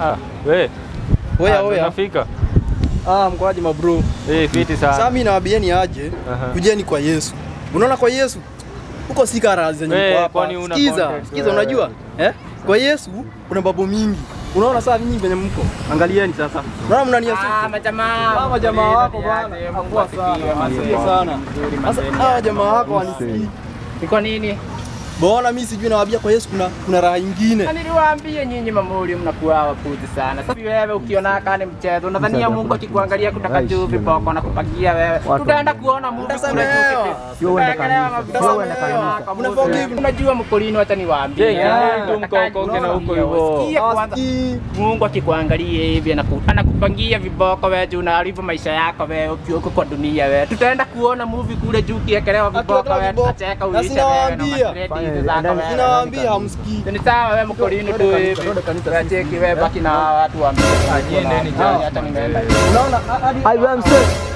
Ah, we. Oya Ah, oya. tunafika. Ah, mkoaje mabro? Eh, fiti Sasa sana. mimi nawaambieni aje, Aha. kujeni kwa Yesu. Unaona kwa Yesu? Huko si kara zenye Eh, mko hapa. kwani una Sikiza, context, sikiza wewe. unajua? Eh? Kwa Yesu kuna mambo mingi. Unaona sasa nyinyi venye mko. Angalieni sasa. Unaona mnaniasuku. Ah, majamaa. Hawa jamaa wako bwana, hakuwa sana. Asikie sana. Sasa hawa jamaa wako wanisikii. Iko nini? Bwana mimi sijui nawaambia kwa Yesu kuna kuna raha nyingine. Na niliwaambia nyinyi mamuri mnakuwa wapuzi sana. Sasa wewe ukiona kani mchezo, unadhania Mungu akikuangalia kutaka juu viboko na kupakia wewe. Tutaenda kuona Mungu kule Utasamehewa. juu. Tutaendelea mabiboko Utasamehewa. yako. Una forgive. Unajua mkulini, wacha niwaambie. Je, Ah, tu mkaokoke na huko hivyo. Sikia kwanza. Hawasikii. Mungu akikuangalia hivi anaku- anakupangia viboko wewe juu unaharibu maisha yako wewe ukiwa huko kwa dunia wewe. Tutaenda kuona movie kule juu ukiekelewa viboko Akiwekelewa wewe, viboko. tutacheka Na uishe wewe na sinawaambia. madredi zako wewe. Ninawaambia hamsikii. Ni sawa wewe mkolini tu hivi. Unacheki wewe baki na watu wa mbele. Ah, nyie ndeni Hata nimeenda. Unaona hadi I am safe.